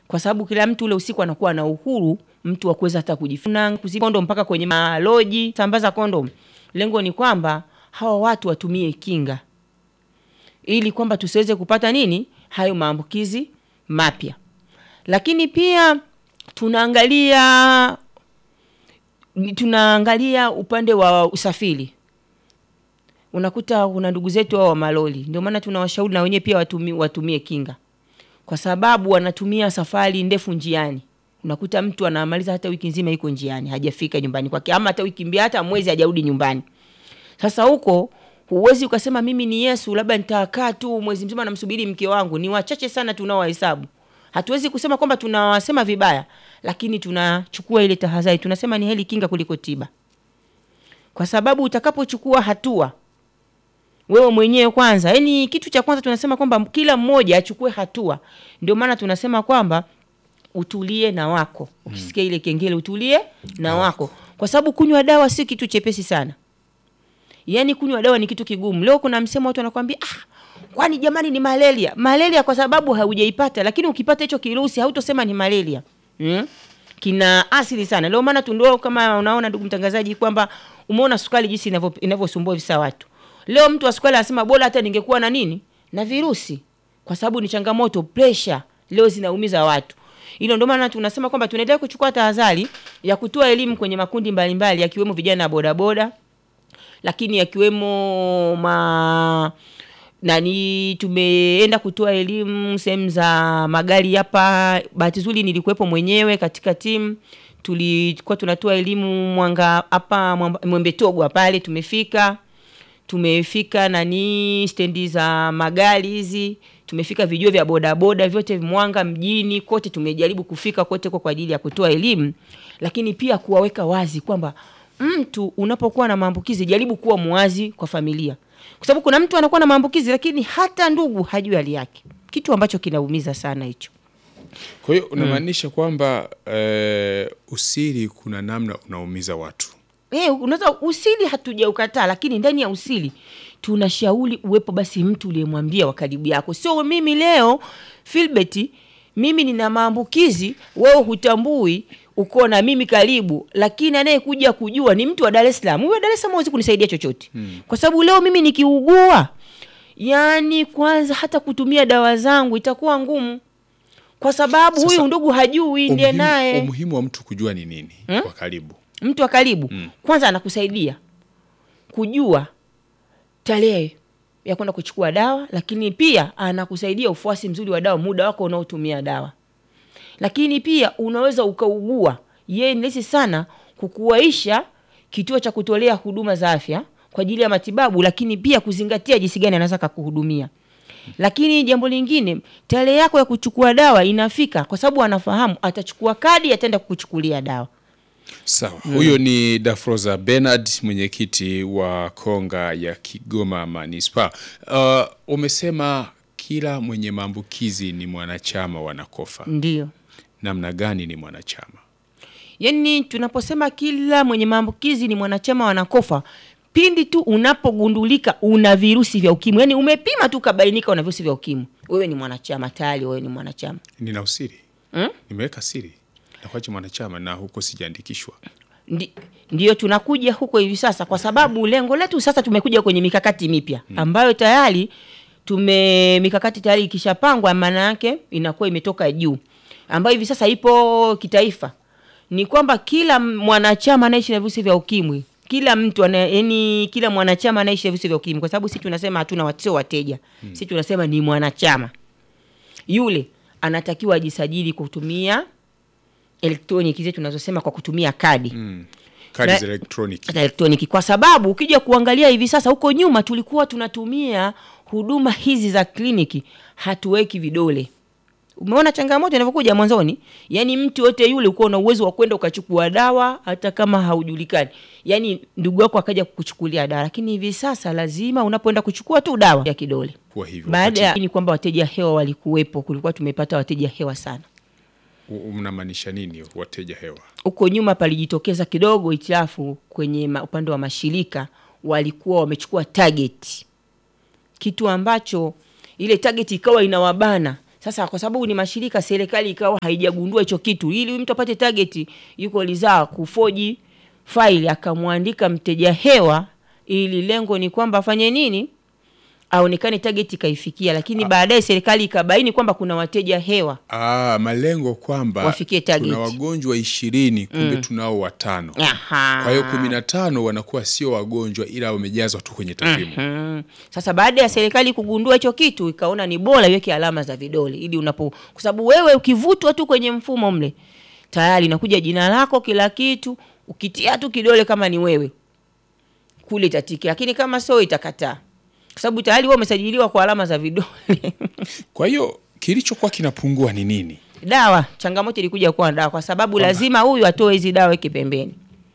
kwa sababu kila mtu ule usiku anakuwa na uhuru mtu wa kuweza hata kujifuna kuziba kondom mpaka kwenye maloji, sambaza kondom. Lengo ni kwamba hawa watu watumie kinga ili kwamba tusiweze kupata nini hayo maambukizi mapya. Lakini pia tunaangalia tunaangalia upande wa usafiri unakuta kuna ndugu zetu hao wa maloli, ndio maana tunawashauri na wenyewe pia watumie, watumie kinga, kwa sababu wanatumia safari ndefu njiani. Unakuta mtu anamaliza hata wiki nzima iko njiani, hajafika nyumbani kwake, ama hata wiki mbili, hata mwezi hajarudi nyumbani. Sasa huko huwezi ukasema mimi ni Yesu, labda nitakaa tu mwezi mzima namsubiri mke wangu. Ni wachache sana tunaowahesabu. Hatuwezi kusema kwamba tunawasema vibaya, lakini tunachukua ile tahadhari, tunasema ni heri kinga kuliko tiba, kwa sababu utakapochukua hatua wewe mwenyewe kwanza, yani kitu cha kwanza tunasema kwamba kila mmoja achukue hatua. Ndio maana tunasema kwamba utulie na wako, ukisikia ile kengele utulie na wako, kwa sababu kunywa dawa si kitu chepesi sana. Yani kunywa dawa ni kitu kigumu. Leo kuna msemo watu wanakuambia ah, kwani jamani ni malaria. Malaria kwa sababu haujaipata, lakini ukipata hicho kirusi hautosema ni malaria. Hmm? Kina asili sana. Leo maana tundio kama unaona ndugu mtangazaji kwamba umeona sukari jinsi inavyo inavyosumbua visa watu. Leo mtu wa sukari anasema bora hata ningekuwa na nini? Na virusi. Kwa sababu ni changamoto, pressure leo zinaumiza watu. Hilo ndio maana tunasema kwamba tunaendelea kuchukua tahadhari ya kutoa elimu kwenye makundi mbalimbali yakiwemo vijana wa bodaboda, lakini yakiwemo ma nani, tumeenda kutoa elimu sehemu za magari hapa. Bahati nzuri nilikuwepo mwenyewe katika timu, tulikuwa tunatoa elimu Mwanga hapa Mwembe Togwa pale, tumefika tumefika nani stendi za magari hizi, tumefika vijuo vya bodaboda vyote Mwanga mjini kote, tumejaribu kufika kote kwa ajili ya kutoa elimu, lakini pia kuwaweka wazi kwamba mtu unapokuwa na maambukizi jaribu kuwa muwazi kwa familia, kwa sababu kuna mtu anakuwa na maambukizi lakini hata ndugu hajui hali yake, kitu ambacho kinaumiza sana hicho. Kwa hiyo unamaanisha kwamba eh, usiri kuna namna unaumiza watu. Eh, unaweza usili hatujaukataa, lakini ndani ya usili tunashauri uwepo basi mtu uliyemwambia wa karibu yako, sio mimi leo Filbert, mimi nina maambukizi, wewe hutambui, uko na mimi karibu, lakini anayekuja kujua ni mtu wa Dar es Salaam. Huyo wa Dar es Salaam hawezi kunisaidia chochote hmm. Kwa sababu leo mimi nikiugua, yani kwanza hata kutumia dawa zangu itakuwa ngumu, kwa sababu Sasa, huyu ndugu hajui ndiye Umuhimu- naye Umuhimu wa mtu kujua ni nini kwa karibu. mtu wa karibu kwanza anakusaidia kujua tarehe ya kwenda kuchukua dawa, lakini pia anakusaidia ufuasi mzuri wa dawa, muda wako unaotumia dawa. Lakini pia unaweza ukaugua, yeye ni rahisi sana kukuwaisha kituo cha kutolea huduma za afya kwa ajili ya matibabu, lakini pia kuzingatia jinsi gani anaweza kakuhudumia. Lakini jambo lingine, tarehe yako ya kuchukua dawa inafika, kwa sababu anafahamu atachukua kadi, ataenda kukuchukulia dawa. Sawa, huyo ni Dafroza Bernard, mwenyekiti wa Konga ya Kigoma Manispaa. Uh, umesema kila mwenye maambukizi ni mwanachama wa Nakofa. Ndio. Namna gani ni mwanachama? Yaani tunaposema kila mwenye maambukizi ni mwanachama wa Nakofa, pindi tu unapogundulika una virusi vya ukimwi, yaani umepima tu ukabainika una virusi vya ukimwi, wewe ni mwanachama tayari, wewe ni mwanachama. Nina usiri Hmm? nimeweka siri nakwacha mwanachama na huko sijaandikishwa. Ndi, ndiyo tunakuja huko hivi sasa, kwa sababu lengo letu sasa tumekuja kwenye mikakati mipya ambayo tayari tume mikakati tayari ikishapangwa, maana yake inakuwa imetoka juu, ambayo hivi sasa ipo kitaifa. Ni kwamba kila mwanachama anaishi na virusi vya ukimwi, kila mtu ana, yani kila mwanachama anaishi na virusi vya ukimwi, kwa sababu sisi tunasema hatuna wat- sio wateja, sisi tunasema ni mwanachama. Yule anatakiwa ajisajili kutumia elektroniki zetu tunazosema kwa kutumia kadi Mm. Kadi Na- za elektroniki. za elektroniki kwa sababu ukija kuangalia hivi sasa, huko nyuma tulikuwa tunatumia huduma hizi za kliniki, hatuweki vidole. Umeona changamoto inavyokuja mwanzoni, yaani mtu yote yule uko na uwezo wa kwenda ukachukua dawa hata kama haujulikani, yaani ndugu yako akaja kukuchukulia dawa, lakini hivi sasa lazima unapoenda kuchukua tu dawa ya kidole. Kuwa hivyo Baada wakati- ya ni kwamba wateja hewa walikuwepo, kulikuwa tumepata wateja hewa sana. u- mnamaanisha nini wateja hewa? huko nyuma palijitokeza kidogo itilafu kwenye ma- upande wa mashirika, walikuwa wamechukua target, kitu ambacho ile target ikawa inawabana. Sasa kwa sababu ni mashirika, serikali ikawa haijagundua hicho kitu, ili huyu mtu apate target, yuko lizaa kufoji faili, akamwandika mteja hewa, ili lengo ni kwamba afanye nini, aonekane target ikaifikia, lakini baadaye serikali ikabaini kwamba kuna wateja hewa Ah, malengo kwamba Wafikie target. tuna wagonjwa ishirini kumbe tunao watano. Aha. Kwa hiyo kumi na tano wanakuwa sio wagonjwa ila wamejazwa tu kwenye takwimu. Mm. Sasa baada ya serikali kugundua hicho kitu ikaona ni bora iweke alama za vidole ili unapo, kwa sababu wewe ukivutwa tu kwenye mfumo mle tayari inakuja jina lako kila kitu, ukitia tu kidole kama ni wewe kule itatiki, lakini kama sio itakataa, kwa sababu tayari wewe umesajiliwa kwa alama za vidole. Kwa hiyo kilichokuwa kinapungua ni nini? dawa, changamoto ilikuja kuwa dawa, kwa sababu lazima huyu atoe hizi dawa weke pembeni,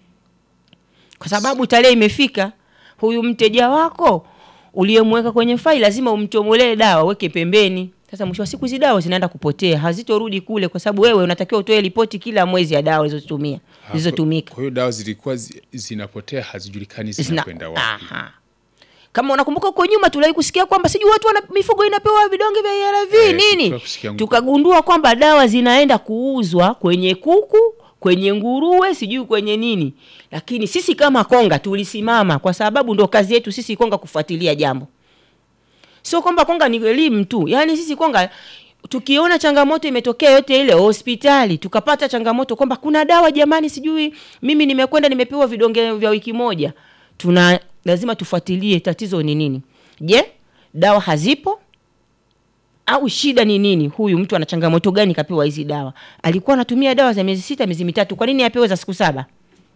kwa sababu tarehe imefika. Huyu mteja wako uliyemweka kwenye faili lazima umtomolee dawa, weke pembeni. Sasa mwisho wa siku hizi dawa zinaenda kupotea, hazitorudi kule, kwa sababu wewe unatakiwa utoe ripoti kila mwezi ya dawa ulizotumia zilizotumika. Kwa hiyo dawa zilikuwa zi, zinapotea hazijulikani Zina- zinakwenda wapi. Aha. Kama unakumbuka huko nyuma tuliwahi kusikia kwamba sijui watu wana mifugo inapewa vidonge vya ARV Eh, nini, tuliwahi kusikia ngu- tukagundua kwamba dawa zinaenda kuuzwa kwenye kuku, kwenye nguruwe, sijui kwenye nini. Lakini sisi kama Konga tulisimama, kwa sababu ndo kazi yetu sisi Konga kufuatilia jambo, sio kwamba Konga ni elimu tu. Yaani sisi Konga tukiona changamoto imetokea yote ile hospitali, tukapata changamoto kwamba kuna dawa jamani, sijui mimi nimekwenda nimepewa vidonge vya wiki moja, tuna lazima tufuatilie tatizo ni nini. Je, dawa hazipo au shida ni nini? Huyu mtu ana changamoto gani kapewa hizi dawa? Alikuwa anatumia dawa za miezi sita, miezi mitatu, kwa nini apewe za siku saba?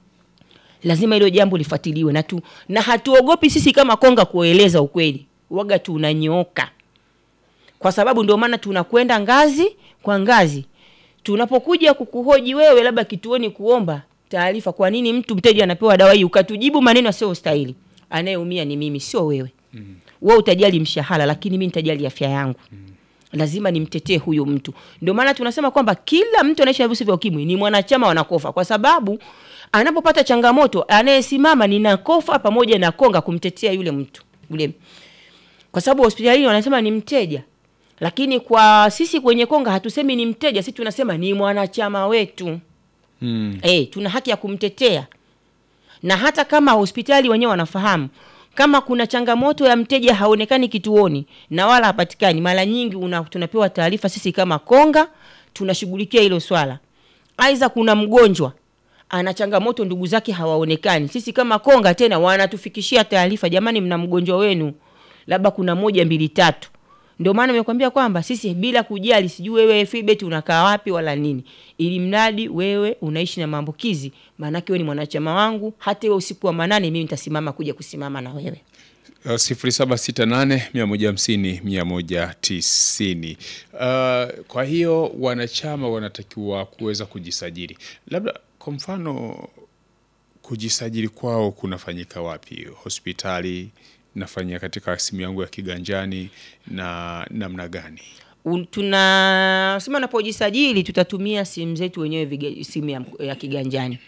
Lazima hilo jambo lifuatiliwe na tu, na hatuogopi sisi kama Konga kueleza ukweli, waga tunanyooka, kwa sababu ndio maana tunakwenda ngazi kwa ngazi. Tunapokuja kukuhoji wewe, labda kituoni, kuomba taarifa, kwa nini mtu mteja anapewa dawa hii, ukatujibu maneno yasiyo stahili, anayeumia ni mimi, sio wewe. Mm. Wewe utajali mshahara, lakini mimi nitajali afya yangu. Mm. Lazima nimtetee huyu mtu. Ndio maana tunasema kwamba kila mtu anaishi na virusi vya ukimwi ni mwanachama wa Nakofa, kwa sababu anapopata changamoto anayesimama ni Nakofa pamoja na Konga kumtetea yule mtu yule, kwa sababu hospitalini wanasema ni mteja, lakini kwa sisi kwenye Konga hatusemi ni mteja, sisi tunasema ni mwanachama wetu. Mm. Eh, tuna haki ya kumtetea, na hata kama hospitali wenyewe wanafahamu kama kuna changamoto ya mteja haonekani kituoni na wala hapatikani, mara nyingi una, tunapewa taarifa sisi kama Konga, tunashughulikia hilo swala. Aidha, kuna mgonjwa ana changamoto, ndugu zake hawaonekani, sisi kama Konga tena wanatufikishia taarifa, jamani, mna mgonjwa wenu, labda kuna moja mbili tatu. Ndio maana nimekwambia kwamba sisi bila kujali sijui wewe Philbert unakaa wapi wala nini, ili mradi wewe unaishi na maambukizi, maanake wewe ni mwanachama wangu. Hata wewe usiku wa manane, mimi nitasimama kuja kusimama na wewe. Uh, sifuri saba sita nane mia moja hamsini mia moja tisini. Uh, kwa hiyo wanachama wanatakiwa kuweza kujisajili. Labda kwa mfano kujisajili kwao kunafanyika wapi? Hospitali nafanyia katika simu yangu ya kiganjani na namna gani? Un- tunasema unapojisajili tutatumia simu zetu wenyewe viga- simu ya, ya kiganjani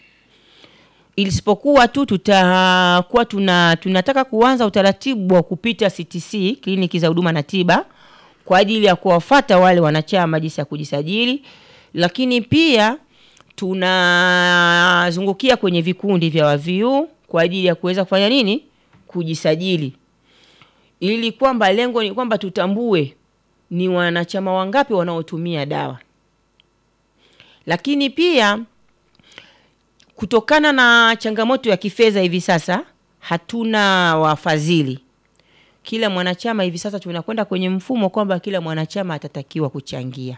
isipokuwa tu tutakuwa tuna, tunataka kuanza utaratibu wa kupita CTC kliniki za huduma na tiba kwa ajili ya kuwafata wale wanachama jinsi ya kujisajili, lakini pia tunazungukia kwenye vikundi vya waviu kwa ajili ya kuweza kufanya nini, kujisajili, ili kwamba lengo ni kwamba tutambue ni wanachama wangapi wanaotumia dawa, lakini pia kutokana na changamoto ya kifedha hivi sasa hatuna wafadhili. Kila mwanachama hivi sasa tunakwenda kwenye mfumo kwamba kila mwanachama atatakiwa kuchangia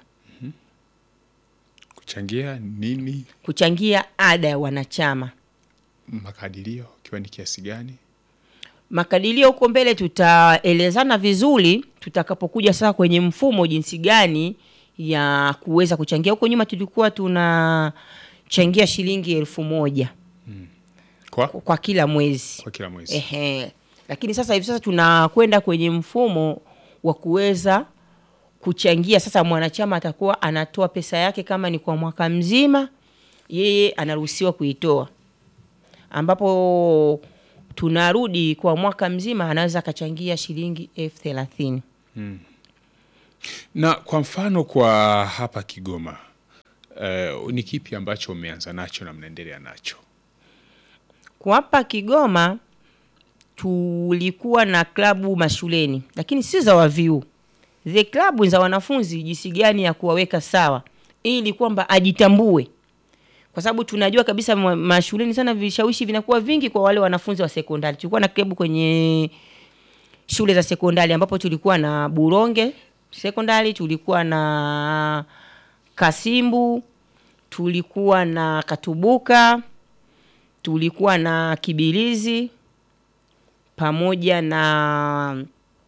Kuchangia nini? kuchangia ada ya wanachama. Makadirio ikiwa ni kiasi gani? Makadirio huko mbele tutaelezana vizuri tutakapokuja sasa kwenye mfumo, jinsi gani ya kuweza kuchangia. Huko nyuma tulikuwa tunachangia shilingi elfu moja Kwa, kwa kila mwezi. kwa kila mwezi. Ehe. Lakini sasa hivi sasa tunakwenda kwenye mfumo wa kuweza kuchangia. Sasa mwanachama atakuwa anatoa pesa yake, kama ni kwa mwaka mzima, yeye anaruhusiwa kuitoa, ambapo tunarudi kwa mwaka mzima, anaweza akachangia shilingi elfu thelathini. Mm. Na kwa mfano kwa hapa Kigoma uh, ni kipi ambacho umeanza nacho na mnaendelea nacho? Kwa hapa Kigoma tulikuwa na klabu mashuleni, lakini si za waviu. Zile klabu za wanafunzi, jinsi gani ya kuwaweka sawa ili kwamba ajitambue, kwa sababu tunajua kabisa ma- mashuleni sana vishawishi vinakuwa vingi kwa wale wanafunzi wa sekondari. Tulikuwa na klabu kwenye shule za sekondari ambapo tulikuwa na Buronge sekondari, tulikuwa na Kasimbu, tulikuwa na Katubuka, tulikuwa na Kibilizi pamoja na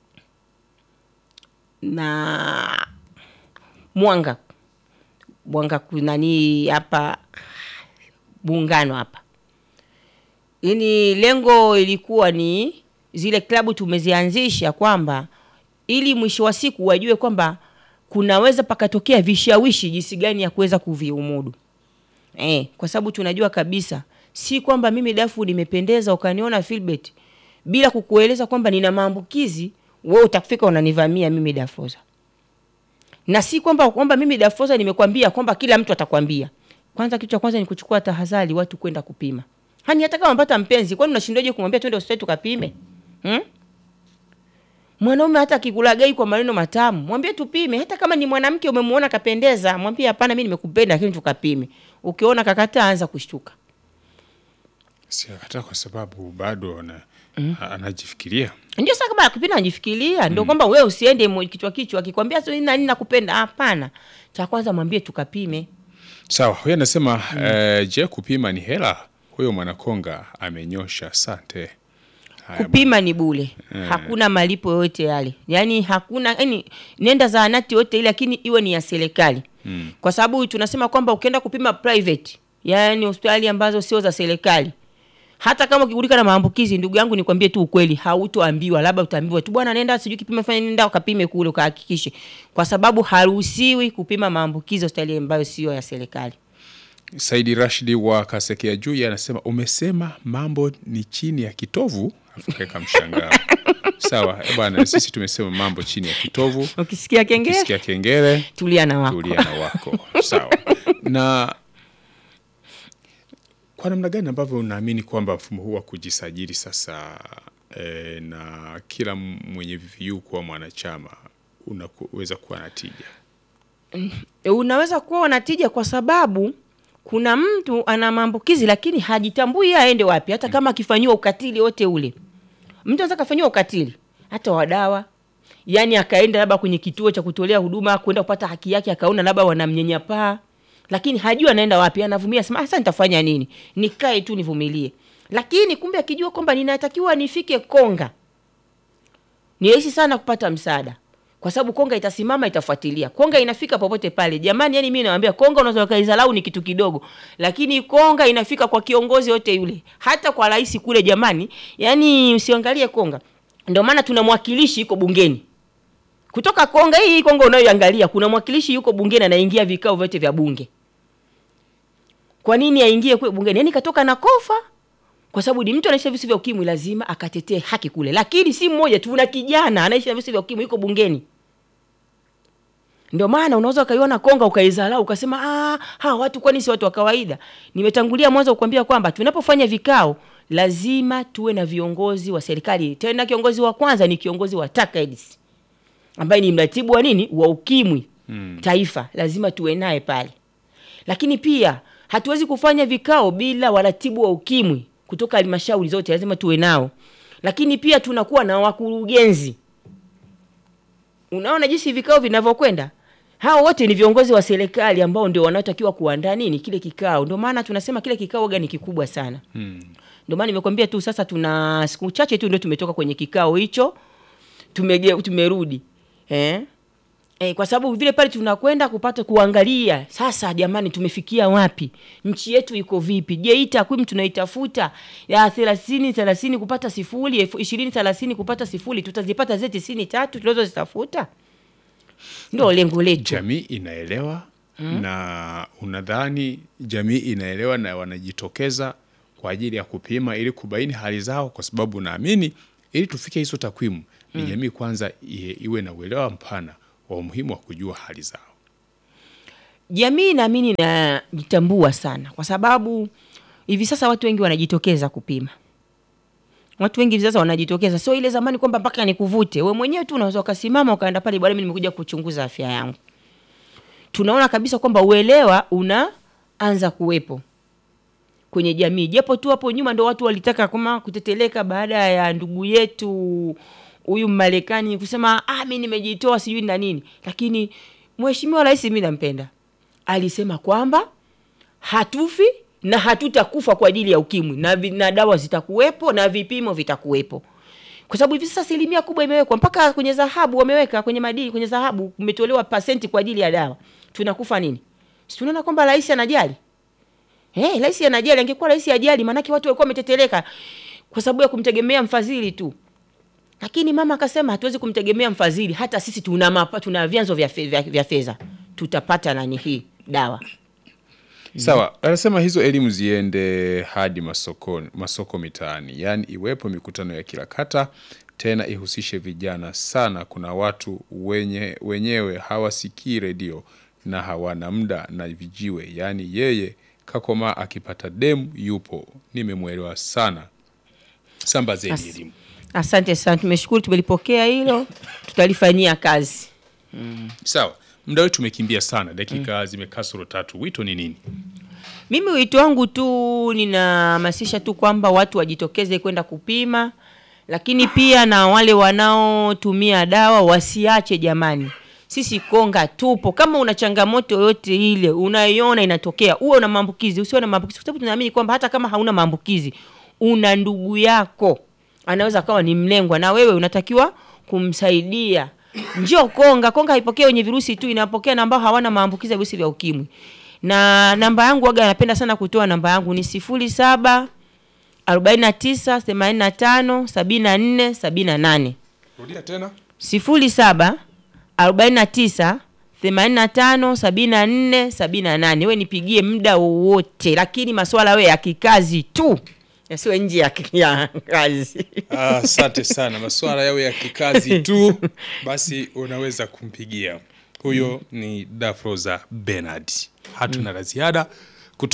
na Mwanga Mwanga kunani hapa Muungano hapa. Yaani lengo ilikuwa ni zile klabu tumezianzisha kwamba ili mwisho wa siku wajue kwamba kunaweza pakatokea vishawishi jinsi gani ya kuweza kuviumudu. Eh, kwa sababu tunajua kabisa si kwamba mimi dafu nimependeza ukaniona Philbert bila kukueleza kwamba nina maambukizi, wewe utakufika unanivamia mimi Dafoza. Na si kwamba kwamba mimi Dafoza nimekwambia kwamba kila mtu atakwambia. Kwanza kitu cha kwanza ni kuchukua tahadhari watu kwenda kupima. Hani hata kama mpata mpenzi, kwani unashindwaje kumwambia twende hospitali tukapime? Hmm? Mwanaume hata akikulagai kwa maneno matamu, mwambie tupime. Hata kama ni mwanamke umemwona kapendeza, mwambie hapana, mimi nimekupenda lakini tukapime. Ukiona kakataa, anza kushtuka. Siakataa kwa sababu bado ana, anajifikiria. Ndio sasa kama akipenda anajifikiria, ndio kwamba wewe usiende mo- kichwa kichwa, akikwambia sio nini na nini nakupenda, hapana. Cha kwanza mwambie tukapime. Sawa, huyo anasema eh, je, kupima ni hela? Huyo mwanakonga amenyosha. Asante. Haya, kupima ni bule hakuna malipo yoyote yale yaani hakuna yani nenda zahanati yote ile lakini iwe ni ya serikali mm. kwa sababu tunasema kwamba ukienda kupima private yaani hospitali ambazo sio za serikali hata kama ukigulika na maambukizi ndugu yangu nikwambie tu ukweli hautoambiwa labda utaambiwa tu bwana nenda sijui kipima fanya nenda ukapime kule ukahakikishe kwa sababu haruhusiwi kupima maambukizi hospitali ambayo sio ya serikali Saidi Rashidi wa Kasekea juu anasema umesema mambo ni chini ya kitovu, afu kaweka mshangao. Sawa eh, bwana, sisi tumesema mambo chini ya kitovu. ukisikia kengele Kisikia kengele tulia na wako tulia na wako. Sawa. Na kwa namna gani ambavyo unaamini kwamba mfumo huu wa kujisajili sasa eh, na kila mwenye VVU kuwa mwanachama unaweza kuwa na tija? E, unaweza kuwa unatija kwa sababu kuna mtu ana maambukizi lakini hajitambui yeye aende wapi, hata kama akifanyiwa ukatili wote ule. Mtu anaweza kafanyiwa ukatili hata wa dawa, yani akaenda labda kwenye kituo cha kutolea huduma kwenda kupata haki yake, akaona labda wanamnyanyapaa, lakini hajui anaenda wapi, anavumia, sema sasa nitafanya nini? Nikae tu nivumilie. Lakini kumbe akijua kwamba ninatakiwa nifike Konga, ni rahisi sana kupata msaada kwa sababu Konga itasimama itafuatilia. Konga inafika popote pale. Jamani, yani mimi nawaambia Konga unaweza ukaizalau ni kitu kidogo, lakini Konga inafika kwa kiongozi yote yule, hata kwa rais kule. Jamani, yani usiangalie Konga, ndio maana tuna mwakilishi yuko bungeni kutoka Konga. Hii Konga unayoangalia kuna mwakilishi yuko bungeni anaingia vikao vyote vya bunge. Kwa nini aingie kule bungeni? Yani katoka na kofa kwa sababu ni mtu anaishi na virusi vya ukimwi, lazima akatetee haki kule. Lakini si mmoja tu, una kijana anaishi na virusi vya ukimwi, yuko bungeni. Ndio maana unaweza ukaiona Konga ukaizalau ukasema ah, hawa watu kwani si watu wa kawaida? Nimetangulia mwanzo kukwambia kwamba tunapofanya vikao lazima tuwe na viongozi wa serikali. Tena kiongozi wa kwanza ni kiongozi wa TACAIDS ambaye ni mratibu wa nini wa ukimwi hmm, taifa, lazima tuwe naye pale. Lakini pia hatuwezi kufanya vikao bila waratibu wa ukimwi kutoka halmashauri zote, lazima tuwe nao. Lakini pia tunakuwa na wakurugenzi. Unaona jinsi vikao vinavyokwenda. Hao wote ni viongozi wa serikali ambao ndio wanaotakiwa kuandaa nini kile kikao. Ndio maana tunasema kile kikao waga ni kikubwa sana. Hmm. Ndio maana nimekwambia tu sasa tuna siku chache tu ndio tumetoka kwenye kikao hicho. Tumege, tumerudi. Eh? E, kwa sababu vile pale tunakwenda kupata kuangalia sasa, jamani, tumefikia wapi? Nchi yetu iko vipi? Je, hii takwimu tunaitafuta ya thelathini thelathini kupata sifuri, elfu ishirini thelathini kupata sifuri, tutazipata zile tisini tatu tunazozitafuta? Ndio lengo letu. Jamii inaelewa na unadhani jamii inaelewa na wanajitokeza kwa ajili ya kupima ili kubaini hali zao, kwa sababu naamini ili tufike hizo takwimu ni jamii kwanza i- iwe na uelewa mpana wa kwa umuhimu wa kujua hali zao. Jamii naamini inajitambua sana, kwa sababu hivi sasa watu wengi wanajitokeza kupima. Watu wengi hivi sasa wanajitokeza, sio ile zamani kwamba mpaka nikuvute. We mwenyewe tu unaweza ukasimama ukaenda pale, bwana, mimi nimekuja kuchunguza afya yangu. Tunaona kabisa kwamba uelewa unaanza kuwepo kwenye jamii, japo tu hapo nyuma ndo watu walitaka kama kuteteleka baada ya ndugu yetu huyu Marekani kusema ah, mimi nimejitoa sijui na nini, lakini mheshimiwa rais mimi nampenda, alisema kwamba hatufi na hatutakufa kwa ajili ya ukimwi na, vi- na dawa zitakuwepo na vipimo vitakuwepo, kwa sababu hivi sasa asilimia kubwa imewekwa mpaka kwenye dhahabu, wameweka kwenye madini, kwenye dhahabu kumetolewa pasenti kwa ajili ya dawa. Tunakufa nini? Si tunaona kwamba rais anajali Eh, rais anajali. Angekuwa rais ajali, maanake watu walikuwa wameteteleka kwa sababu ya kumtegemea mfadhili tu. Lakini mama akasema hatuwezi kumtegemea mfadhili, hata sisi tuna mapa, tuna vyanzo vya, fe, vya, vya fedha, tutapata nani hii dawa. Sawa, anasema hizo elimu ziende hadi masoko, masoko mitaani, yaani iwepo mikutano ya kila kata, tena ihusishe vijana sana. Kuna watu wenye, wenyewe hawasikii redio na hawana muda na vijiwe, yaani yeye kakoma akipata demu yupo. Nimemwelewa sana. Sambazeni As- elimu. Asante sana, tumeshukuru, tumelipokea hilo, tutalifanyia kazi. Sawa, muda wetu umekimbia sana, dakika zimekaa soro tatu. Wito ni nini? Mimi wito wangu tu ninahamasisha tu kwamba watu wajitokeze kwenda kupima, lakini pia na wale wanaotumia dawa wasiache jamani. Sisi Konga tupo. Kama una changamoto yoyote ile unaiona inatokea, uwe una maambukizi, usiwe na maambukizi, kwa sababu tunaamini kwamba hata kama hauna maambukizi, una ndugu yako anaweza akawa ni mlengwa, na wewe unatakiwa kumsaidia. Njoo Konga. Konga haipokea wenye virusi tu, inapokea na ambao hawana maambukizi ya virusi vya ukimwi. Na namba yangu waga, napenda sana kutoa namba yangu ni sifuri saba arobaini na tisa themanini na tano sabini na nne sabini na nane Rudia tena. sifuri saba arobaini na tisa themanini na tano sabini na nne sabini na nane we nipigie muda wowote, lakini maswala we ya kikazi tu yasiwe nje ya, ya kazi. Ah, Asante sana, masuala yawe ya kikazi tu, basi unaweza kumpigia huyo. Ni Dafroza Bernard. Hatuna la ziada.